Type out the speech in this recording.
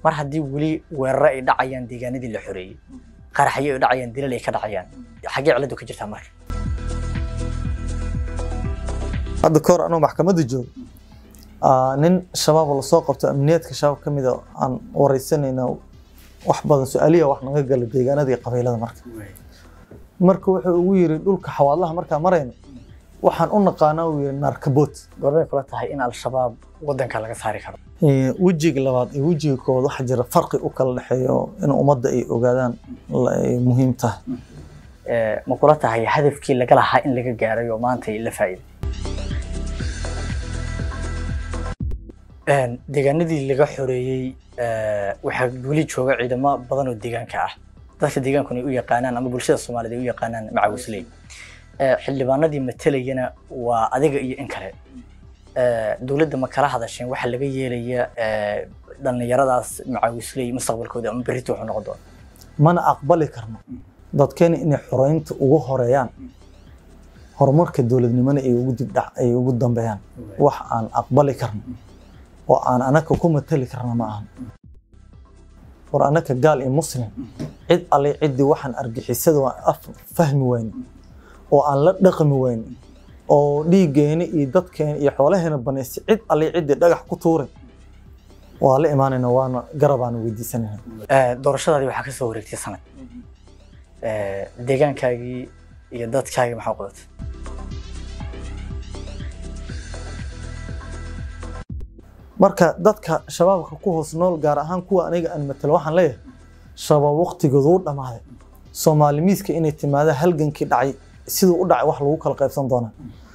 mar haddii weli weeraro ay dhacayaan deegaanadii la xoreeyey qaraxyo ay dhacayaan dilal ay ka dhacayaan xaggee ciladu ka jirtaa marka hadda kahor anuu maxkamadda joogo aa, nin shabaab oo lasoo qabto amniyaadka shabaab ka mida aan wareysanayna wax badan su-aaliya wax naga gala deegaanada iyo qabiilada marka marka wuxuu ugu yiri dhulka xawaadlaha markaa marayna waxaan u naqaanaa uu yiri naarkaboot goormay kula tahay in al-shabaab wadanka laga saari karo Ee, wejiga labaad iyo wejiga koowaad waxaa jira farqi u kala dhexeeyo in ummadda ay ogaadaan la- ay muhiim tahay Ee, ma kula tahay hadafkii laga lahaa in laga gaaray oo maanta la faa'iiday Een, deegaanadii laga xoreeyey ee, waxaa weli jooga ciidamo badan oo deegaanka ah dadka deegaankuna ay u yaqaanaan ama bulshada soomaaliyeed ay u yaqaanaan macawisley Ee, xildhibaanadii matalayana waa adiga iyo in kale Ee, dowladda ma kala hadasheen waxa laga yeelaya ee, dhallinyaradaas macawisley mustaqbalkooda ama berrito wuxuu noqon doona mana aqbali karno dadkeena inay xoreynta ugu horeeyaan horumarka dowladnimona ay ugu dibdhac ay ugu dambeeyaan wax aan aqbali karno oo aan anaka ku matali karna ma ahan war anaka gaal iyo muslim cid alle ciddii waxaan argixisada waan af fahmi weyne oo aan la dhaqmi weyne oo dhiiggeena iyo dadkeena iyo xoolaheena banaystay cid alle ciddii dhagax ku tuuray waa la imaanayna waana garabaana weydiisanayna Ee, doorashadaadii waxaa ka soo wareegtay sanad Ee, deegaankaagii iyo dadkaagii maxaa u qabatay marka dadka shabaabka ku hoos nool gaar ahaan kuwa aniga aan matalo waxaan leeyahay shabaab waqtigoodu u dhammaaday soomaali miiska inay timaada halgankii dhacay siduu u dhacay wax lagu kala qaybsan doonaa